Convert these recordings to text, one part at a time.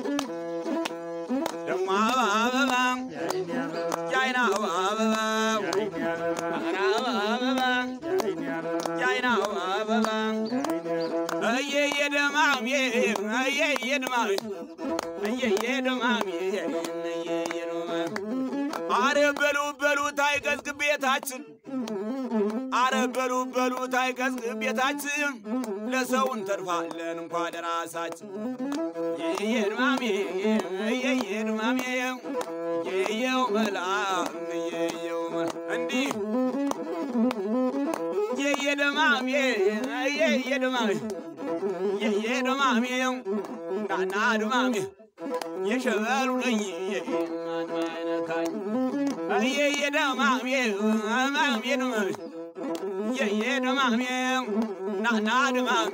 ደሞ አበባ የአይን አበባ አበባ የአይን አበባ እየየ ደማሜ እየየ ደማሜ እየየ ደማሜ እየየ ደማሜ አረ በሉ በሉ ታይቀዝቅ ቤታችን አረ በሉ በሉ ታይቀዝቅ ቤታችን ለሰው እንተርፋለን እንኳ ለራሳችን የየድማሜ የየድማሜ የየው መላ የየው መላ እንዲህ የየደማሜ የየደማሜ የየደማሜ ናና ድማሜ የሸበሉ ነኝ ማንማይነካኝ የየደማሜ ማሜ ደማሜ የየደማሜ ናና ድማሜ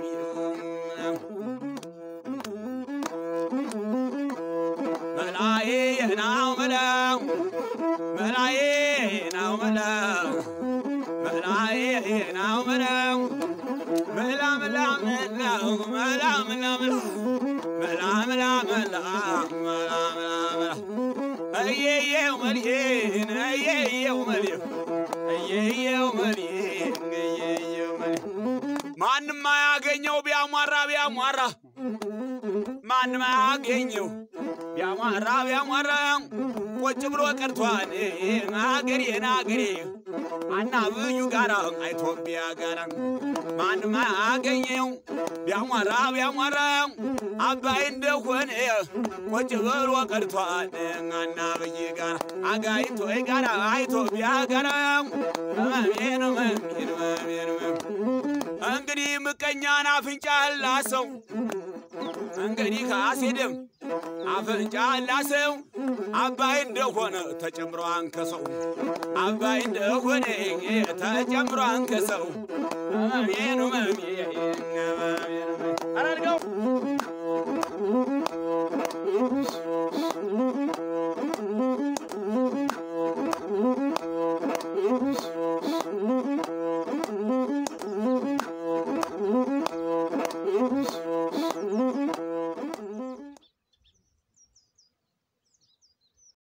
መላዬ ናው መላው መላዬ ናው መላው መላዬ ናው መላው መላ መላ መላው መላ መላ መላ መላ መላ መላ መላ መላ እየየው መልዬን እየየው መልዬ እየየው መልዬ እየየው መልዬ ማንም አያገኘው ቢያሟራ ቢያሟራ ማንም አያገኘው ቢያሟራ ቢያሟራ ቁጭ ብሎ ቀርቷል አገሬን አገሬ አና ብዩ ጋራ ኢትዮጵያ ጋራ ማንም አያገኘው ቢያሟራ ቢያሟራ አባይ እንደሆነ ቁጭ ብሎ ቀርቷል አና ብይ ጋራ አጋይቶ ጋራ ኢትዮጵያ ጋራ መሜን መሜን መሜን እንግዲህ ምቀኛን አፍንጫ ላሰው እንግዲህ ካሴድም አፍንጫ ላሰው አባይ እንደሆነ ተጨምሮ አንከሰው አባይ እንደሆነ ተጨምሮ አንከሰው መሜኑ መሜ